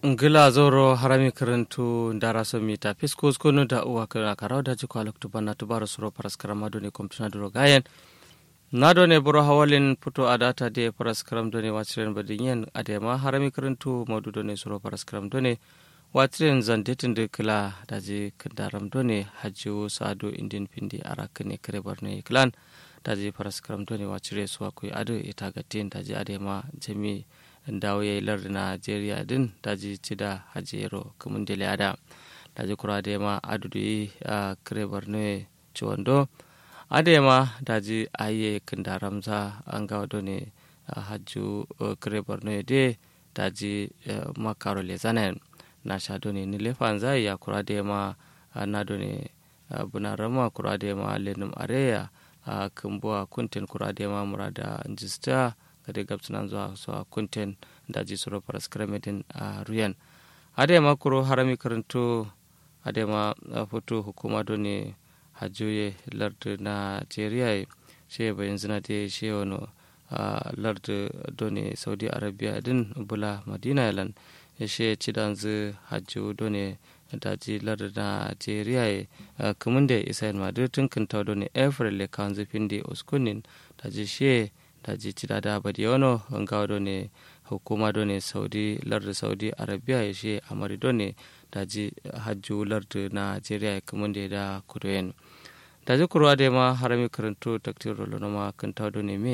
ngila zoro harami karantu ndara so mita piskus kono da uwa kara karau da jiko alok tubana tubaro suro paras karama doni komptuna duro gayen na done buro hawalin puto adata de paras karam doni wachiren badinyen adema harami karantu modu doni suro paras karam doni wachiren zandetin de kila daji kandaram doni hajju sadu indin pindi arakene kare barne klan daji paras karam doni wachire suwa kuy adu itagatin daji adema jami dawo ya yi lardin najeriya din daji ci da hajero kamun da lada daji kura da ma adudu yi a kare ne ciwando ade ma daji aye kinda ramza an gawa do ne hajju kare borno de daji makaro le zanen na sha do ne nilefan zai ya kura da ma na do ne buna rama kura da ma lenum areya a kumbuwa kuntin kura da ma murada jista kade gabsunan zuwa zuwa kunten da ji suro paras kremedin a ruyan adema kuro harami karanto adema foto hukuma doni hajjoye lardu nigeria she bayan zina de she wano lardu doni saudi arabia din bula madina yalan she cidan zu hajjo doni daji lardu nigeria kumun da isa madu tun kanta doni april le kan zufin da uskunin daji she daji cida da badi yono ngawa do ne hukuma do ne saudi lardu saudi arabia ya she amari do ne daji hajju lardu nigeria ya kamun da kudoyen daji kurwa da ma harami karanto taktir rolo ma kan do ne me